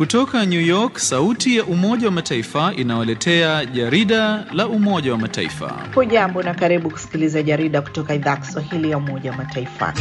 Kutoka New York, sauti ya Umoja wa Mataifa inawaletea jarida la Umoja wa Mataifa. Hujambo na karibu kusikiliza jarida kutoka idhaa ya Kiswahili ya Umoja wa Mataifa.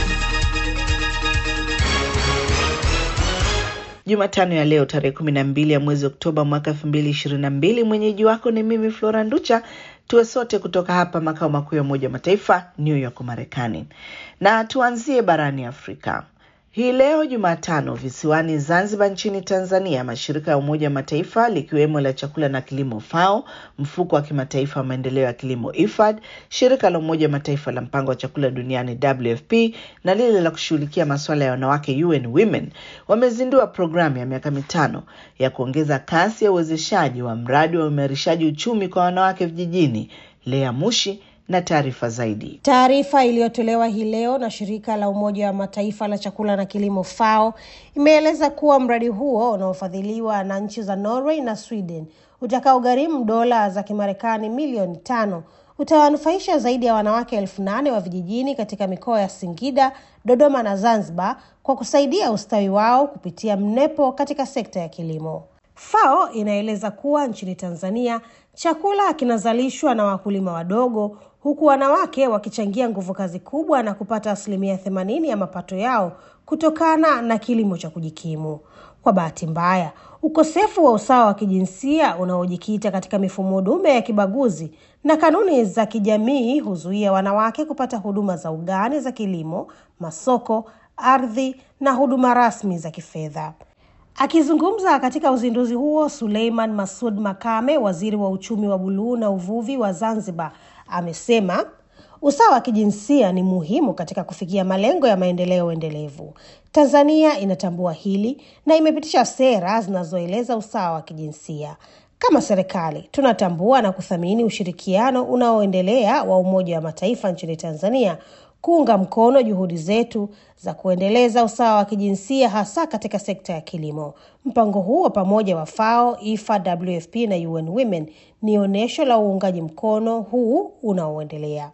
Jumatano ya leo tarehe kumi na mbili ya mwezi Oktoba mwaka elfu mbili ishirini na mbili. Mwenyeji wako ni mimi Flora Nducha. Tuwe sote kutoka hapa makao makuu ya Umoja wa Mataifa, New York, Marekani, na tuanzie barani Afrika. Hii leo Jumatano, visiwani Zanzibar nchini Tanzania, mashirika ya Umoja wa Mataifa likiwemo la chakula na kilimo FAO, mfuko wa kimataifa wa maendeleo ya kilimo IFAD, shirika la Umoja wa Mataifa la mpango wa chakula duniani WFP na lile la kushughulikia masuala ya wanawake UN Women wamezindua programu ya miaka mitano ya kuongeza kasi ya uwezeshaji wa mradi wa uimarishaji uchumi kwa wanawake vijijini. Lea Mushi na taarifa zaidi. Taarifa iliyotolewa hii leo na shirika la Umoja wa Mataifa la chakula na kilimo FAO imeeleza kuwa mradi huo unaofadhiliwa na nchi za Norway na Sweden utakaogharimu dola za Kimarekani milioni tano utawanufaisha zaidi ya wanawake elfu nane wa vijijini katika mikoa ya Singida, Dodoma na Zanzibar kwa kusaidia ustawi wao kupitia mnepo katika sekta ya kilimo. FAO inaeleza kuwa nchini Tanzania chakula kinazalishwa na wakulima wadogo huku wanawake wakichangia nguvu kazi kubwa na kupata asilimia themanini ya mapato yao kutokana na kilimo cha kujikimu. Kwa bahati mbaya, ukosefu wa usawa wa kijinsia unaojikita katika mifumo dume ya kibaguzi na kanuni za kijamii huzuia wanawake kupata huduma za ugani za kilimo, masoko, ardhi na huduma rasmi za kifedha. Akizungumza katika uzinduzi huo, Suleiman Masud Makame, waziri wa uchumi wa buluu na uvuvi wa Zanzibar, amesema usawa wa kijinsia ni muhimu katika kufikia malengo ya maendeleo endelevu. Tanzania inatambua hili na imepitisha sera zinazoeleza usawa wa kijinsia. Kama serikali tunatambua na kuthamini ushirikiano unaoendelea wa Umoja wa Mataifa nchini Tanzania kuunga mkono juhudi zetu za kuendeleza usawa wa kijinsia hasa katika sekta ya kilimo. Mpango huo pamoja wa FAO, IFAD, WFP na UN Women ni onyesho la uungaji mkono huu unaoendelea.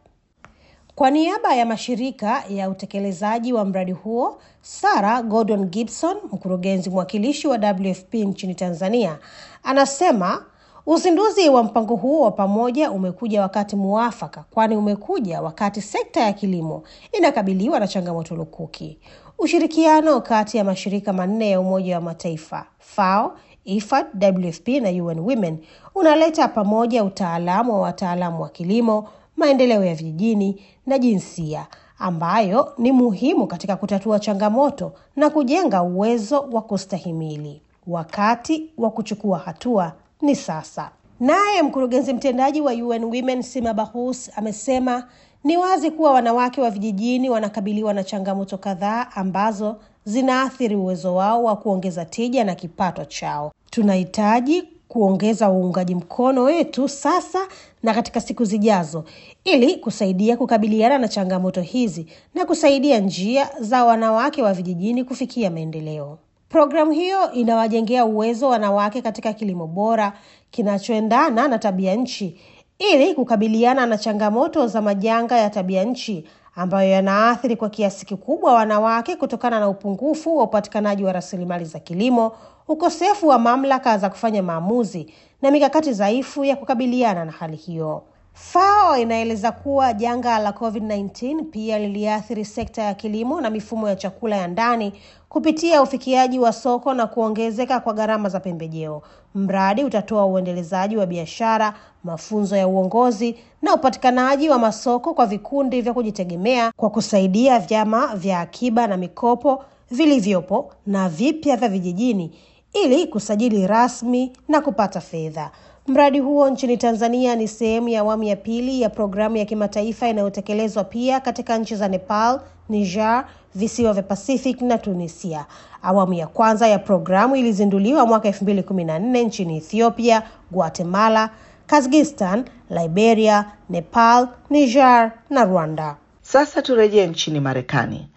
Kwa niaba ya mashirika ya utekelezaji wa mradi huo, Sarah Gordon Gibson, mkurugenzi mwakilishi wa WFP nchini Tanzania, anasema Uzinduzi wa mpango huo wa pamoja umekuja wakati muafaka, kwani umekuja wakati sekta ya kilimo inakabiliwa na changamoto lukuki. Ushirikiano kati ya mashirika manne ya Umoja wa Mataifa FAO, IFAD, WFP na UN Women unaleta pamoja utaalamu wa wataalamu wa kilimo, maendeleo ya vijijini na jinsia, ambayo ni muhimu katika kutatua changamoto na kujenga uwezo wa kustahimili. Wakati wa kuchukua hatua ni sasa. Naye mkurugenzi mtendaji wa UN Women Sima Bahous amesema ni wazi kuwa wanawake wa vijijini wanakabiliwa na changamoto kadhaa ambazo zinaathiri uwezo wao wa kuongeza tija na kipato chao. Tunahitaji kuongeza uungaji mkono wetu sasa na katika siku zijazo ili kusaidia kukabiliana na changamoto hizi na kusaidia njia za wanawake wa vijijini kufikia maendeleo. Programu hiyo inawajengea uwezo wanawake katika kilimo bora kinachoendana na tabia nchi ili kukabiliana na changamoto za majanga ya tabia nchi ambayo yanaathiri kwa kiasi kikubwa wanawake kutokana na upungufu wa upatikanaji wa rasilimali za kilimo, ukosefu wa mamlaka za kufanya maamuzi na mikakati dhaifu ya kukabiliana na hali hiyo. FAO inaeleza kuwa janga la COVID-19 pia liliathiri sekta ya kilimo na mifumo ya chakula ya ndani kupitia ufikiaji wa soko na kuongezeka kwa gharama za pembejeo. Mradi utatoa uendelezaji wa biashara, mafunzo ya uongozi na upatikanaji wa masoko kwa vikundi vya kujitegemea kwa kusaidia vyama vya akiba na mikopo vilivyopo na vipya vya vijijini ili kusajili rasmi na kupata fedha. Mradi huo nchini Tanzania ni sehemu ya awamu ya pili ya programu ya kimataifa inayotekelezwa pia katika nchi za Nepal, Niger, visiwa vya Pacific na Tunisia. Awamu ya kwanza ya programu ilizinduliwa mwaka 2014 nchini Ethiopia, Guatemala, Kazakhstan, Liberia, Nepal, Niger na Rwanda. Sasa turejee nchini Marekani.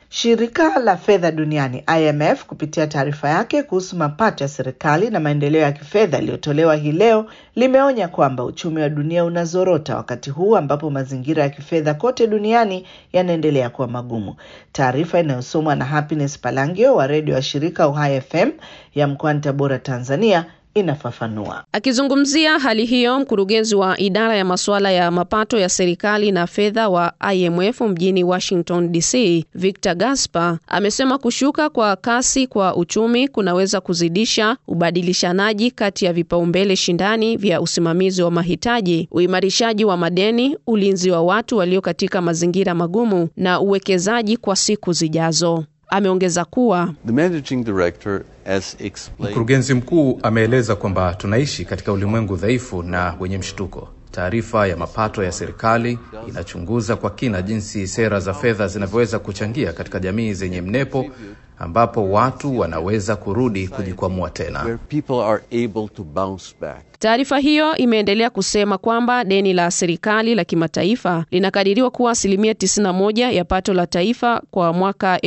Shirika la fedha duniani IMF kupitia taarifa yake kuhusu mapato ya serikali na maendeleo ya kifedha iliyotolewa hii leo limeonya kwamba uchumi wa dunia unazorota wakati huu ambapo mazingira ya kifedha kote duniani yanaendelea kuwa magumu. Taarifa inayosomwa na Happiness Palangio wa redio ya shirika Uhai FM ya mkoani Tabora, Tanzania inafafanua. Akizungumzia hali hiyo, mkurugenzi wa idara ya masuala ya mapato ya serikali na fedha wa IMF mjini Washington DC, Victor Gaspar amesema kushuka kwa kasi kwa uchumi kunaweza kuzidisha ubadilishanaji kati ya vipaumbele shindani vya usimamizi wa mahitaji, uimarishaji wa madeni, ulinzi wa watu walio katika mazingira magumu na uwekezaji kwa siku zijazo. Ameongeza kuwa The managing director as explained Mkurugenzi mkuu ameeleza kwamba tunaishi katika ulimwengu dhaifu na wenye mshtuko. Taarifa ya mapato ya serikali inachunguza kwa kina jinsi sera za fedha zinavyoweza kuchangia katika jamii zenye mnepo ambapo watu wanaweza kurudi kujikwamua tena. where people are able to bounce back. Taarifa hiyo imeendelea kusema kwamba deni la serikali la kimataifa linakadiriwa kuwa asilimia 91 ya pato la taifa kwa mwaka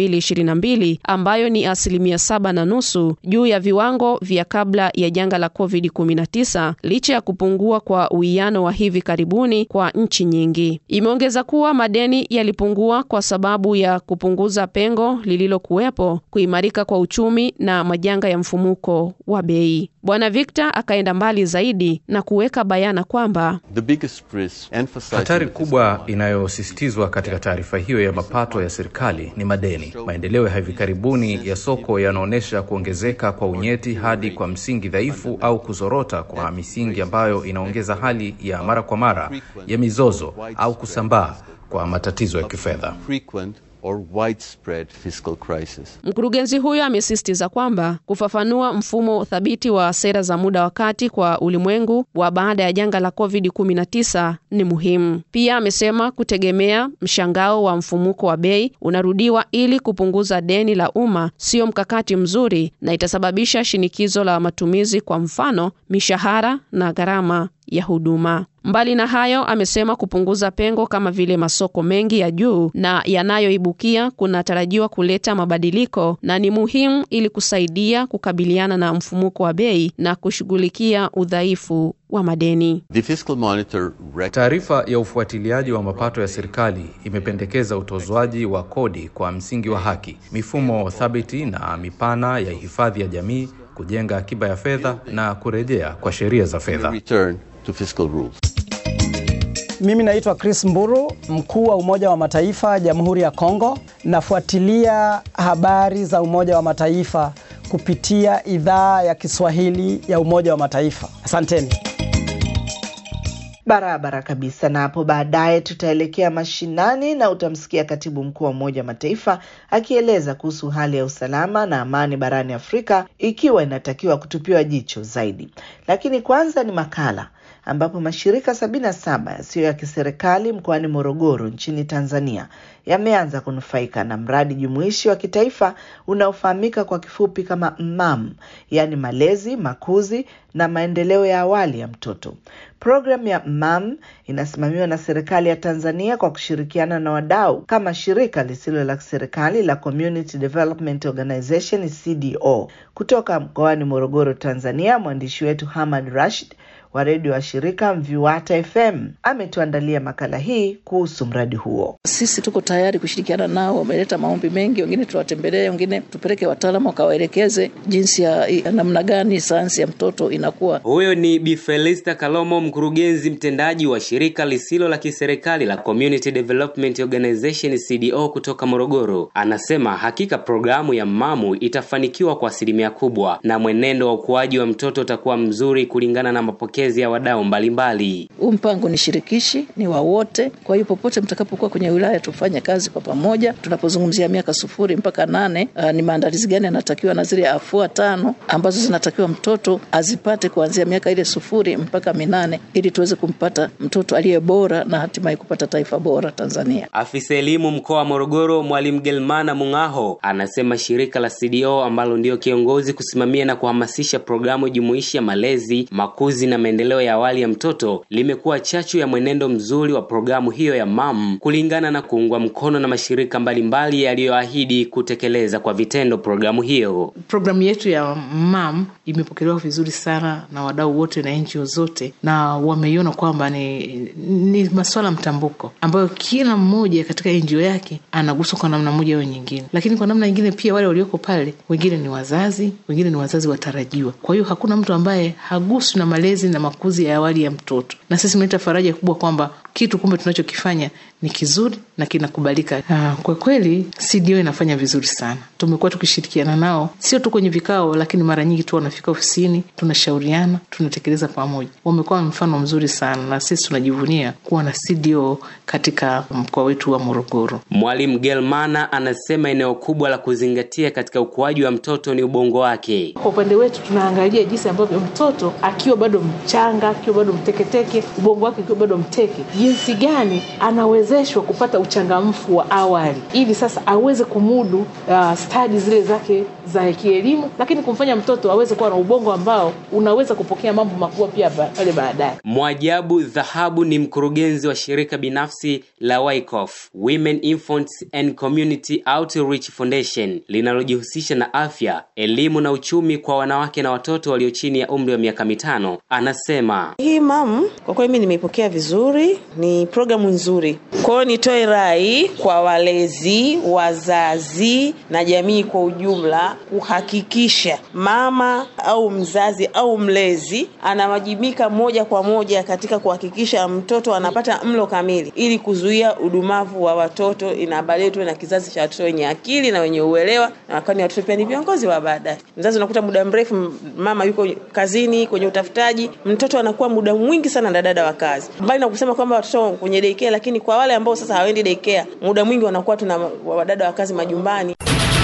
2022 ambayo ni asilimia saba na nusu juu ya viwango vya kabla ya janga la COVID-19 licha ya kupungua kwa uwiano wa hivi karibuni kwa nchi nyingi. Imeongeza kuwa madeni yalipungua kwa sababu ya kupunguza pengo lililokuwepo, kuimarika kwa uchumi na majanga ya mfumuko wa bei. Bwana Victor akaenda mbali zaidi na kuweka bayana kwamba The biggest risk emphasizing Hatari the kubwa inayosisitizwa katika taarifa hiyo ya mapato ya serikali ni madeni. Maendeleo ya hivi karibuni ya soko yanaonyesha kuongezeka kwa unyeti hadi kwa msingi dhaifu au kuzorota kwa misingi ambayo inaongeza hali ya mara kwa mara ya mizozo au kusambaa kwa matatizo ya kifedha. frequent or widespread fiscal crisis. Mkurugenzi huyo amesisitiza kwamba kufafanua mfumo thabiti wa sera za muda wa kati kwa ulimwengu wa baada ya janga la COVID-19 ni muhimu. Pia amesema kutegemea mshangao wa mfumuko wa bei unarudiwa ili kupunguza deni la umma sio mkakati mzuri na itasababisha shinikizo la matumizi, kwa mfano mishahara na gharama ya huduma. Mbali na hayo, amesema kupunguza pengo kama vile masoko mengi ya juu na yanayoibukia kunatarajiwa kuleta mabadiliko na ni muhimu ili kusaidia kukabiliana na mfumuko wa bei na kushughulikia udhaifu wa madeni. The fiscal monitor rec- Taarifa ya ufuatiliaji wa mapato ya serikali imependekeza utozwaji wa kodi kwa msingi wa haki, mifumo thabiti na mipana ya hifadhi ya jamii, kujenga akiba ya fedha na kurejea kwa sheria za fedha. return to fiscal rules. Mimi naitwa Chris Mburu, mkuu wa Umoja wa Mataifa Jamhuri ya Kongo. Nafuatilia habari za Umoja wa Mataifa kupitia idhaa ya Kiswahili ya Umoja wa Mataifa. Asanteni. Barabara kabisa. Na hapo baadaye tutaelekea mashinani na utamsikia katibu mkuu wa Umoja wa Mataifa akieleza kuhusu hali ya usalama na amani barani Afrika ikiwa inatakiwa kutupiwa jicho zaidi. Lakini kwanza ni makala ambapo mashirika sabini na saba yasiyo ya kiserikali mkoani Morogoro nchini Tanzania yameanza kunufaika na mradi jumuishi wa kitaifa unaofahamika kwa kifupi kama MMAM, yaani malezi, makuzi na maendeleo ya awali ya mtoto. Programu ya MMAM inasimamiwa na serikali ya Tanzania kwa kushirikiana na wadau kama shirika lisilo la kiserikali la Community Development Organization CDO. Kutoka mkoani Morogoro, Tanzania, mwandishi wetu Hamad Rashid wa redio wa shirika Mviwata FM ametuandalia makala hii kuhusu mradi huo. Sisi tuko tayari kushirikiana nao, wameleta maombi mengi, wengine tuwatembelee, wengine tupeleke wataalamu wakawaelekeze jinsi ya ya namna gani sayansi ya mtoto inakuwa. Huyo ni Bi Felista Kalomo, mkurugenzi mtendaji wa shirika lisilo la kiserikali la Community Development Organization CDO kutoka Morogoro. Anasema hakika programu ya MMAMU itafanikiwa kwa asilimia kubwa na mwenendo wa ukuaji wa mtoto utakuwa mzuri kulingana na mapokezi ya wadau mbalimbali. Huu mpango ni shirikishi, ni wa wote. Kwa hiyo popote mtakapokuwa kwenye wilaya, tufanye kazi kwa pamoja. Tunapozungumzia miaka sufuri mpaka nane, uh, ni maandalizi gani yanatakiwa na zile afua tano ambazo zinatakiwa mtoto azipate kuanzia miaka ile sufuri mpaka minane, ili tuweze kumpata mtoto aliye bora na hatimaye kupata taifa bora Tanzania. Afisa elimu mkoa wa Morogoro, Mwalimu Gelmana Mung'aho, anasema shirika la CDO ambalo ndio kiongozi kusimamia na kuhamasisha programu jumuishi ya malezi, makuzi na maendeleo maendeleo ya awali ya mtoto limekuwa chachu ya mwenendo mzuri wa programu hiyo ya MAM kulingana na kuungwa mkono na mashirika mbalimbali yaliyoahidi kutekeleza kwa vitendo programu hiyo. Programu yetu ya MAM imepokelewa vizuri sana na wadau wote na NGO zote, na wameiona kwamba ni, ni masuala mtambuko ambayo kila mmoja katika NGO yake anaguswa kwa namna moja au nyingine, lakini kwa namna nyingine pia wale walioko pale wengine ni wazazi, wengine ni wazazi watarajiwa. Kwa hiyo hakuna mtu ambaye haguswi na malezi na makuzi ya awali ya mtoto, na sisi tumeleta faraja kubwa kwamba kitu kumbe tunachokifanya ni kizuri na kinakubalika. Uh, kwa kweli CDO inafanya vizuri sana. Tumekuwa tukishirikiana nao sio tu kwenye vikao, lakini mara nyingi tu wanafika ofisini, tunashauriana, tunatekeleza pamoja. Wamekuwa mfano mzuri sana, na sisi tunajivunia kuwa na CDO katika mkoa wetu wa Morogoro. Mwalimu Gelmana anasema eneo kubwa la kuzingatia katika ukuaji wa mtoto ni ubongo wake. Kwa upande wetu tunaangalia jinsi ambavyo mtoto akiwa bado mchanga, akiwa bado mteketeke, ubongo wake ukiwa bado mteke, jinsi gani anawezeshwa kupata uchangamfu wa awali, ili sasa aweze kumudu uh, stadi zile zake za kielimu, lakini kumfanya mtoto aweze kuwa na ubongo ambao unaweza kupokea mambo makubwa pia pale baadaye. Mwajabu Dhahabu ni mkurugenzi wa shirika binafsi la Wyckoff Women Infants and Community Outreach Foundation linalojihusisha na afya, elimu na uchumi kwa wanawake na watoto walio chini ya umri wa miaka mitano. Anasema hii mam, kwa kweli mimi nimeipokea vizuri, ni programu nzuri. Kwa hiyo nitoe rai kwa walezi, wazazi na jamii kwa ujumla kuhakikisha mama au mzazi au mlezi anawajibika moja kwa moja katika kuhakikisha mtoto anapata mlo kamili ili kuzuia udumavu wa watoto, inabali tuwe na kizazi cha watoto wenye akili na wenye uelewa, na kwani watoto pia ni viongozi wa baadaye. Mzazi unakuta muda mrefu mama yuko kazini kwenye utafutaji, mtoto anakuwa muda mwingi sana na dada wa kazi, mbali na kusema kwamba watoto kwenye daycare, lakini kwa wale ambao sasa hawaendi daycare, muda mwingi wanakuwa tuna wadada wa kazi majumbani.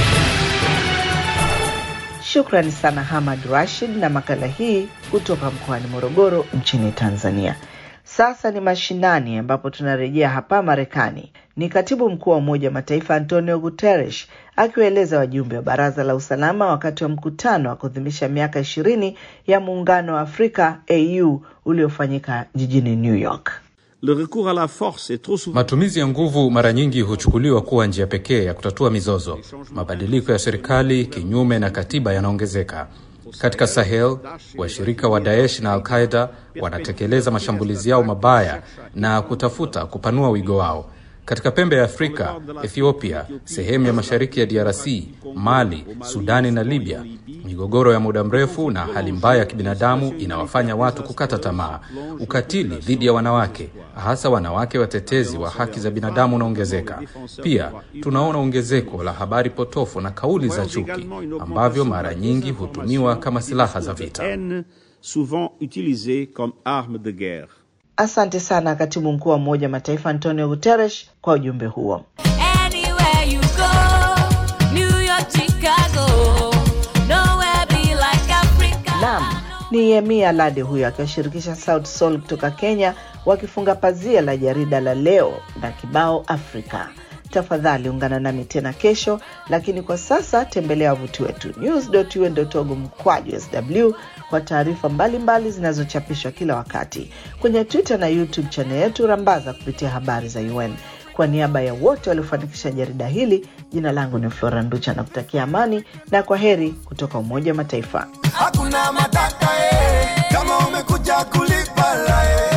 Shukrani sana Hamad Rashid na makala hii kutoka mkoani Morogoro nchini Tanzania. Sasa ni mashinani ambapo tunarejea hapa Marekani. Ni katibu mkuu wa Umoja wa Mataifa Antonio Guterres akiwaeleza wajumbe wa Baraza la Usalama wakati wa mkutano wa kuadhimisha miaka ishirini ya Muungano wa Afrika AU uliofanyika jijini New York. Le recours à la force est trop souvent... Matumizi ya nguvu mara nyingi huchukuliwa kuwa njia pekee ya kutatua mizozo. Mabadiliko ya serikali kinyume na katiba yanaongezeka. Katika Sahel, washirika wa Daesh na Al-Qaeda wanatekeleza mashambulizi yao mabaya na kutafuta kupanua wigo wao. Katika pembe ya Afrika, Ethiopia, sehemu ya mashariki ya DRC, Mali, Sudani na Libya, migogoro ya muda mrefu na hali mbaya ya kibinadamu inawafanya watu kukata tamaa. Ukatili dhidi ya wanawake, hasa wanawake watetezi wa haki za binadamu, unaongezeka. Pia tunaona ongezeko la habari potofu na kauli za chuki ambavyo mara nyingi hutumiwa kama silaha za vita. souvent utilisées comme arme de guerre. Asante sana katibu mkuu wa Umoja wa Mataifa Antonio Guterres kwa ujumbe huo. Anywhere you go, New York, Chicago, nowhere be like Africa. Naam, ni Yemi Alade huyo akiwashirikisha South Soul kutoka Kenya wakifunga pazia la jarida la leo na kibao Afrika. Tafadhali ungana nami tena kesho, lakini kwa sasa tembelea wavuti wetu news.un.org mkwaju sw kwa taarifa mbalimbali zinazochapishwa kila wakati kwenye Twitter na YouTube channel yetu Rambaza kupitia habari za UN. Kwa niaba ya wote waliofanikisha jarida hili, jina langu ni Flora Nducha na kutakia amani na kwa heri kutoka Umoja wa Mataifa. hakuna matata eh, kama umekuja kulipa la eh.